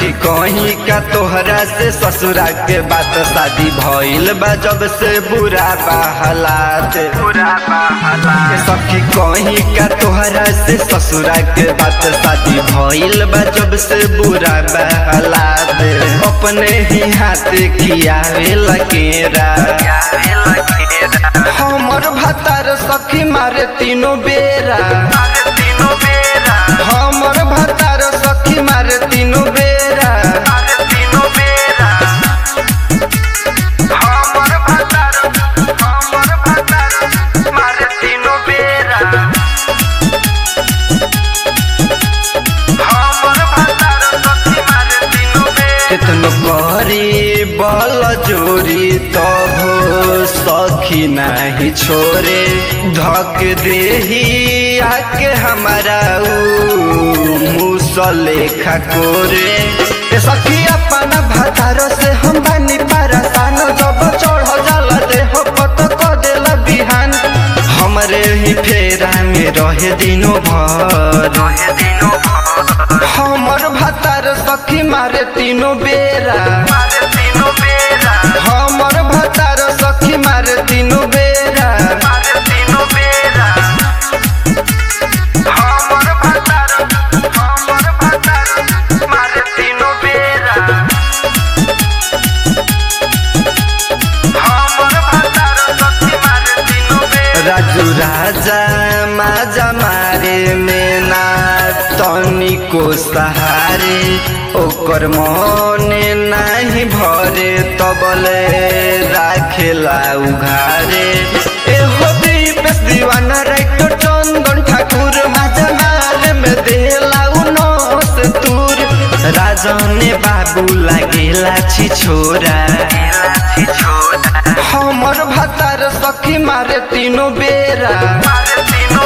सखी कहीं का तोहरा से ससुरा के बात शादी भइल बा जब से बुरा बा हालात बुरा बा हालात सखी कहीं का तोहरा से ससुरा के बात शादी भइल बा जब से बुरा बा हालात अपने ही हाथ खियावे लकेरा हमर भतार सखी मारे तीनों बेरा हमर भतार सखी मारे तीनों बेरा हमर भतार हमर भतार मारे तीनों बेरा हमर भतार सखी मारे तीनों बेरा कितनो करी बल जोरी तब सखी नहीं छोरे धक देही आके हमारा मुसले खकोरे ए सखी अपन भतारो से हम बनी परेशान जब चढ़ जाला देह पत क देल बिहान हमरे ही फेरा में रहे दिनो भर हमर भतार सखी मारे तीनों बेरा हमर भतार सखी मारे तीनों बेरा हमर भतार हमर भतार मारे तीनों बेरा हमर भतार सखी मारे तीनों बेरा राजू राजा माजा मारे में ना तनिको सहारे ओकर मने नाही भरे तबले राखेला उघारे एहो दीपेश दीवाना राइटो चंदन ठाकुर माजा मारे में देला उनोस दूर राजने बाबू लागेला छी छोरा हमर भतार सखी मारे तीनों बेरा